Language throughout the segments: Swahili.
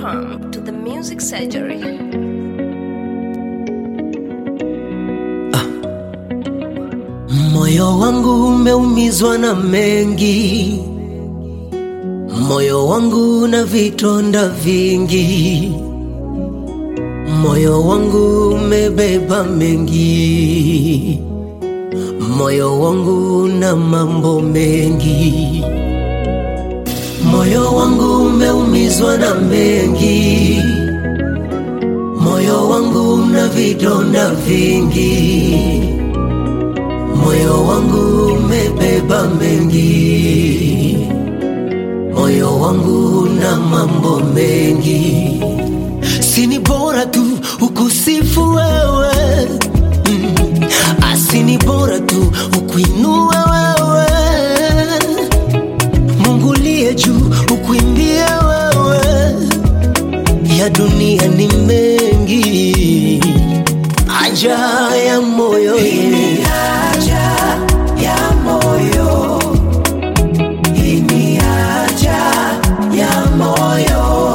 Welcome to the Music Surgery. Moyo wangu umeumizwa na mengi, moyo wangu na vitonda vingi, moyo wangu umebeba mengi, moyo wangu na mambo mengi, moyo wangu umeumizwa na mengi, moyo wangu na vidonda vingi moyo wangu umebeba mengi, moyo wangu na mambo mengi. Sini bora tu ukusifu wewe mm. Asini bora tu ukuinue wewe Mungu liye juu ukuimbie wewe, ya dunia ni mengi, aja ya moyo Ini haja ya moyo, ini haja ya moyo,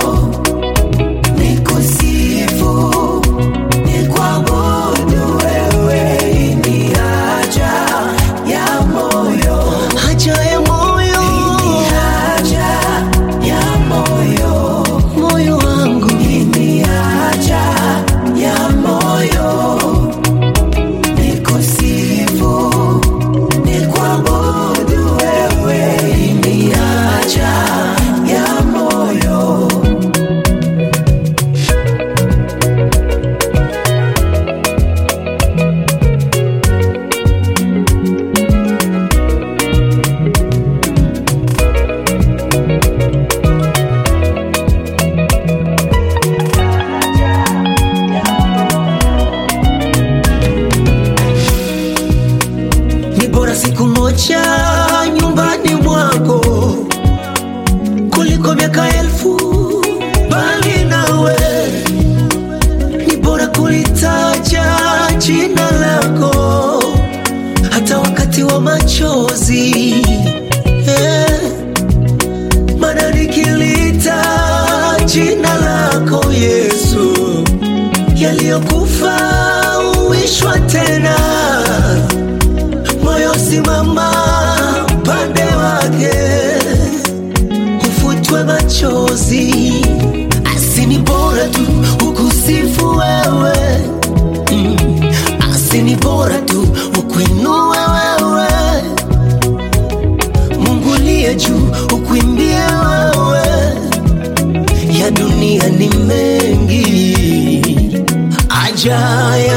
nikusifu, nikuabudu wewe, ini haja ya moyo, haja ya moyo ini haja ya moyo, moyo wangu ini haja ya moyo, nikusifu, nikuabudu wewe, ini haja ya moyo. ni bora siku moja nyumbani mwako kuliko miaka elfu bali nawe. Ni bora kulitaja jina lako hata wakati wa machozi eh. Maana nikilita jina lako Yesu, yaliyokufa uishwa tena moyo simama pande wake, ufutwe machozi. Asini bora tu ukusifu wewe mm. Asini bora tu ukuinue wewe, Mungu liye juu ukuimbie wewe, ya dunia ni mengi, aja